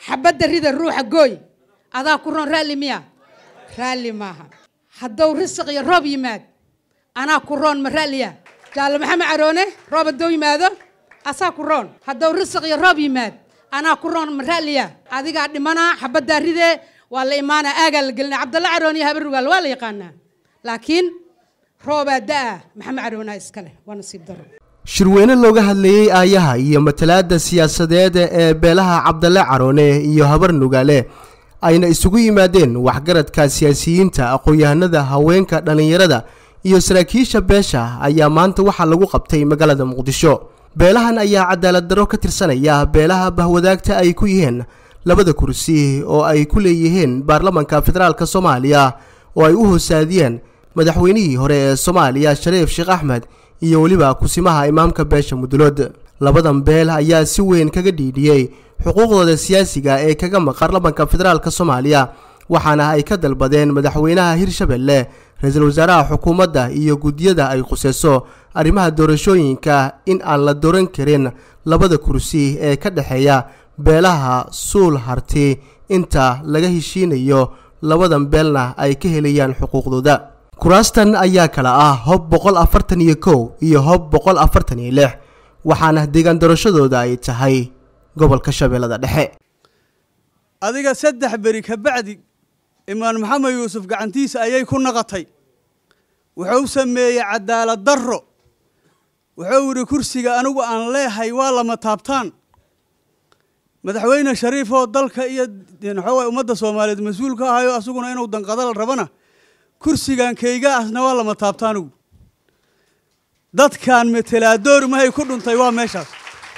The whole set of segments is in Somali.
xabadda rida ruuxa gooy adaa ku roon raalli miya raalli maaha haddou risiq iyo roob yimaad anaa ku roon ma raalliya jaalle maxamed caroone roob haddou yimaado asaa ku roon haddou risiq iyo roob yimaad anaa ku roon ma raalliya adigaa dhimanaa xabaddaa ridee waa la imaanaa aagaa la gelinaa cabdalla caroon iyo habarugaal waa la yaqaanaa laakiin roobaa da-a maxamed caroonaa iskale waa nasiib daro shirweyne looga hadlayey aayaha iyo matalaadda siyaasadeed ee beelaha cabdalle caroone iyo habar nugaale ayna isugu yimaadeen waxgaradka siyaasiyiinta aqoon-yahanada haweenka dhallinyarada iyo saraakiisha beesha ayaa maanta waxaa lagu qabtay magaalada muqdisho beelahan ayaa cadaalad darro ka tirsanaya beelaha bahwadaagta ay ku yihiin labada kursi oo ay ku leeyihiin baarlamanka federaalk soomaaliya oo ay u hoosaadiyeen madaxweynihii hore ee soomaaliya shariif sheekh axmed iyo weliba kusimaha imaamka beesha mudulood labadan beel ayaa si weyn kaga dhiidhiyey xuquuqdooda siyaasiga ee kaga maqan baarlamanka federaalk soomaaliya waxaana ay ka dalbadeen madaxweynaha hirshabelle ra-iisul wasaaraha xukuumadda iyo guddiyada ay khuseyso arrimaha doorashooyinka in aan la dooran karin labada kursi ee ka dhexeeya beelaha suul harti inta laga heshiinayo labadan beelna ay ka helayaan xuquuqdooda kuraastan ayaa kala ah hob boqol afartan iyo kow iyo hob boqol afartan iyo lix waxaana deegaan doorashadooda ay tahay gobolka shabeellada dhexe adiga saddex beri ka bacdi imaan maxamed yuusuf gacantiisa ayay ku naqatay wuxuu sameeyey cadaalad darro wuxuu yidhi kursiga anigu aan leehay waa lama taabtaan madaxweyne shariif oo dalka iyo waxaa ummadda soomaaliyeed mas-uul ka ahayo asaguna inuu danqadal rabana kursigan kayga asna waa lama taabtaanigu dadkan metelaadoori mahay ku dhuntay waa meeshaas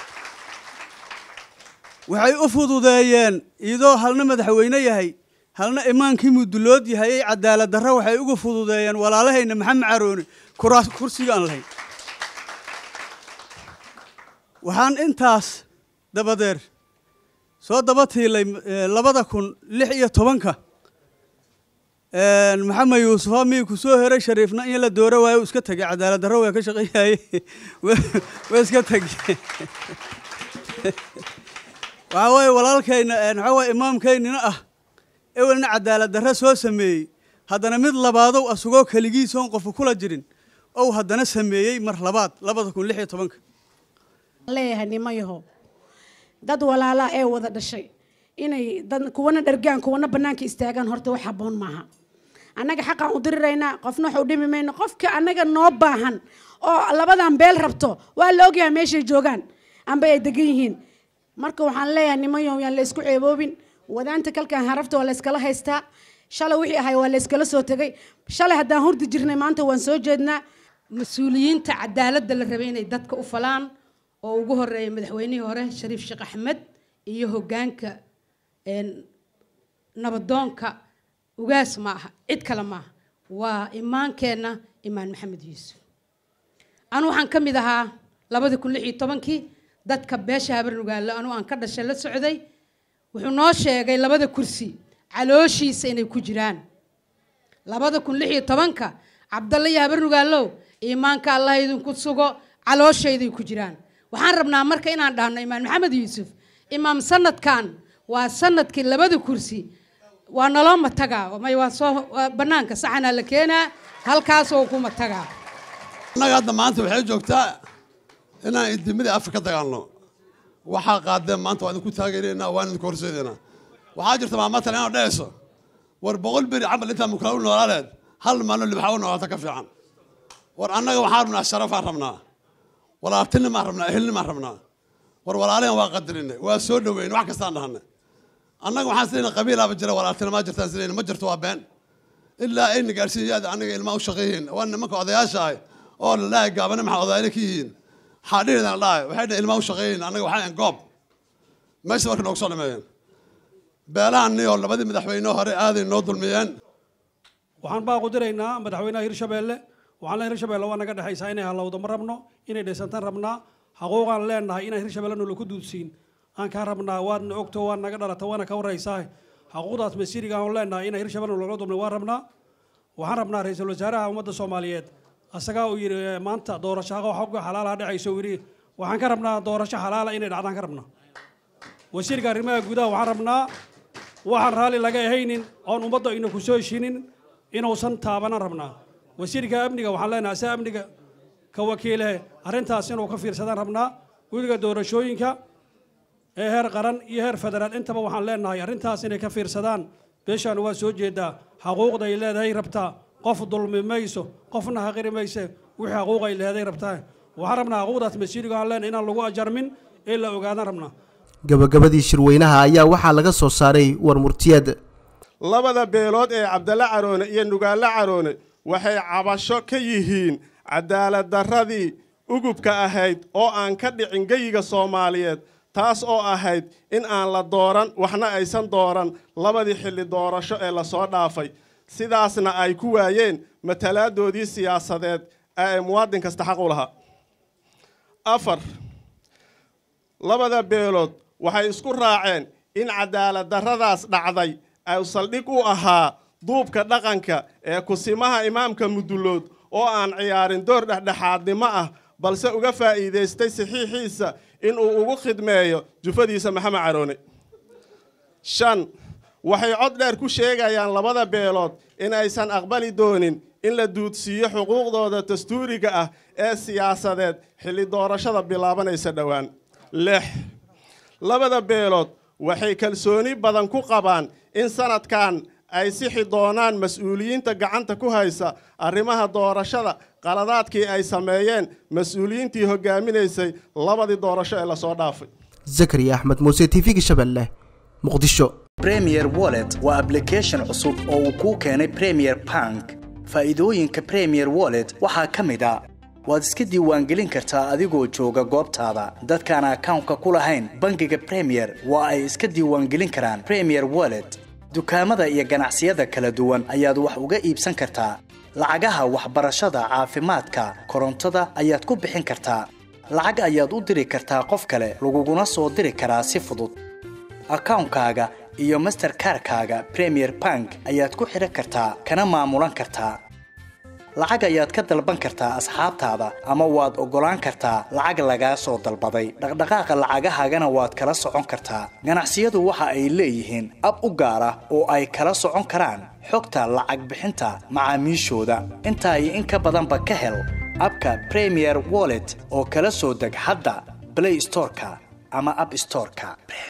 waxay u fududeeyeen iyadoo halna madaxweyne yahay halna imaankii mudulood yahay ay cadaalad darro waxay uga fududeeyeen walaalahayna maxamed caroone kuraas kursiga aan lahayn waxaan intaas dabadeer soo daba tiilay labada kun lix iyo tobanka maxamed yuusuf amii ku soo heray shariifna in la dooro waayo iska tegay cadaalad darro waa ka shaqeeyaye waa iska tegey waxaa weeye walaalkayna waxaa weye imaamkaynina ah ewelna cadaalad darro soo sameeyey haddana mid labaadow asugoo keligiisoon qofu kula jirin ow haddana sameeyey mar labaad labada kun lix iyo tobanka leeyahay nimayaho dad walaalaa ee wada dhashay inay dad kuwana dhargaan kuwana bannaanka istaagaan horta wax habboon maaha annaga xaqaan u diriraynaa qofna wax u dhimi mayno qofka annaga noo baahan oo labadan beel rabto waa la ogyahay meeshay joogaan amba ay degan yihiin marka waxaan leeyahay nimayow yaan la isku ceeboobin wadaanta kalkan harafta waa la iskala haystaa shalay wixii ahay waa la iskala soo tegay shalay haddaan hurdi jirnay maanta waan soo jeednaa mas-uuliyiinta cadaaladda la rabay inay dadka u falaan oo ugu horeeya madaxweynihii hore shariif sheekh axmed iyo hoggaanka nabadoonka ugaas ma aha cid kale maaha waa imaankeenna imaan maxamed yuusuf anu waxaan ka mid ahaa labadi kun lix iyo tobankii dadka beesha habarnugaale anuu aan ka dhashay la socday wuxuu noo sheegay labada kursi calooshiisa inay ku jiraan labada kun lix iyo tobanka cabdalle iyo habarnugaalow iimaanka allah idinku sugo calooshayday ku jiraan waxaan rabnaa marka inaan dhahno imaan maxamed yuusuf imaam sanadkan waa sanadkii labada kursi waa naloo matagaa may waa soo bannaanka saxanaa la keenaa halkaasoo ku matagaa annaga hadda maanta waxay joogtaa inaan idimada afka ka dagaalno waxaa qaadeen maanta waa idinku taageeraynaa waan idinku horseedaynaa waxaa jirta maamatan inaad dhehayso war boqol beri camal intaa mukala u noolaaleed hal maalin libaxa u noolaata ka fiican war annaga waxaan rabnaa sharafaan rabnaa walaaltinimaan rabnaa ehelnimaan rabnaa war walaalihan waa qadarinay waa soo dhaweyn wax kastaan dhahanay annaga waxaan silayna qabiilaaba jira walaaltinimaa jirtaan silayna ma jirto waa been ilaa ayna gaadhsiiyayaada aniga ilmaa u shaqeeyihiin waa nimanka odayaasha ah oo la dhahay gaabane maxaa odayna ka yihiin xaadhihidan la dhahay waxay dhahay ilmaa u shaqeeyihiin annaga waxaan goob meesha marka noogu soo dhameeyeen beelahan niyoo labadii madaxweyne hore aaday noo dulmiyeen waxaan baa qudiraynaa madaxweynaha hirshabeelle waxaan leeyahay hirshabeelle waa naga dhexaysaa inay halowdo ma rabno inay dhaysantaan rabnaa xaquuqaan leenahay inaan hirshabeelle noola ku duudsiin aan kaa rabnaa waadna ogto waa naga dhalata waana ka waraysaa xaquuqdaas masiriga aan leenahay inaan hirshabeelle noola dulmay waan rabnaa waxaan rabnaa ra-iisul wasaaraha ummadda soomaaliyeed asagaa uu yidhi maanta doorasho xaqa xogga xalaalaha dhacayso uu yidhi waxaan ka rabnaa doorasho xalaala inay dhacdaan ka rabnaa wasiirka arrimaha gudaha waxaan rabnaa waxaan raalli laga ahaynin oon ummadda ayna ku soo heshinin inuusan taabanan rabnaa wasiirka amniga waxaan leenahay asaa amniga ka wakiilehe arrintaas inuu ka fiirsadaan rabnaa guddiga doorashooyinka ee heer qaran iyo heer federaal intaba waxaan leenahay arrintaas inay ka fiirsadaan beeshaan waa soo jeedaa xaquuqda ay leedahay rabtaa qof dulmi mayso qofna haqiri mayse wixii xaquuq ay leedahay rabtaa waxaan rabnaa xaquuqdaas masiiriga aan leenahay inaan lagu ajarmin ee la ogaadaan rabnaa gabagabadii shirweynaha ayaa waxaa laga soo saaray war murtiyeed labada beelood ee cabdalle caroone iyo nugaalle caroone waxay cabasho ka yihiin cadaalad darradii ugubka ahayd oo aan ka dhicin geyiga soomaaliyeed taas oo ahayd in aan la dooran waxna aysan dooran labadii xilli doorasho ee lasoo dhaafay sidaasna ay ku waayeen matalaadoodii siyaasadeed ee ay muwaadin kasta xaq u lahaa afar labada beelood waxay isku raaceen in cadaalad darradaas dhacday ay saldhig u ahaa duubka dhaqanka ee kusimaha imaamka mudullood oo aan ciyaarin door dhexdhexaadnimo ah balse uga faa'iidaystay saxiixiisa inuu ugu khidmeeyo jufadiisa maxamed caroone shan waxay cod dheer ku sheegayaan labada beelood in aysan aqbali doonin in la duudsiiyo xuquuqdooda dastuuriga ah ee siyaasadeed xilli doorashada bilaabanaysa dhowaan lix labada beelood waxay kalsooni badan ku qabaan in sanadkan ay sixi doonaan mas-uuliyiinta gacanta ku haysa arrimaha doorashada qaladaadkii ay sameeyeen mas-uuliyiintii hogaaminaysay labadii doorasho ee lasoo dhaafay zakariya axmed muuse t v-ga shabeelle muqdisho premier wallet waa ablication cusub oo uu kuu keenay premier bank faa'iidooyinka premier wallet waxaa ka mid a waad iska diiwaangelin kartaa adigoo jooga goobtaada dadkaan akawnka ku lahayn bangiga premier waa ay iska diiwaangelin karaan premier wallet dukaamada iyo ganacsiyada kala duwan ayaad wax uga iibsan kartaa lacagaha waxbarashada caafimaadka korontada ayaad ku bixin kartaa lacag ayaad u diri kartaa qof kale laguguna soo diri karaa si fudud akawnkaaga iyo masterkarkaaga premier bank ayaad ku xidhan kartaa kana maamulan kartaa lacag ayaad ka dalban kartaa asxaabtaada ama waad oggolaan kartaa lacag lagaa soo dalbaday dhaqdhaqaaqa lacagahaagana waad kala socon kartaa ganacsiyadu waxa ay leeyihiin ab u gaar ah oo ay kala socon karaan xogta lacag bixinta macaamiishooda intaa iyo in ka badanba ka hel abka premier wallet oo kala soo deg hadda blay storeka ama ab storeka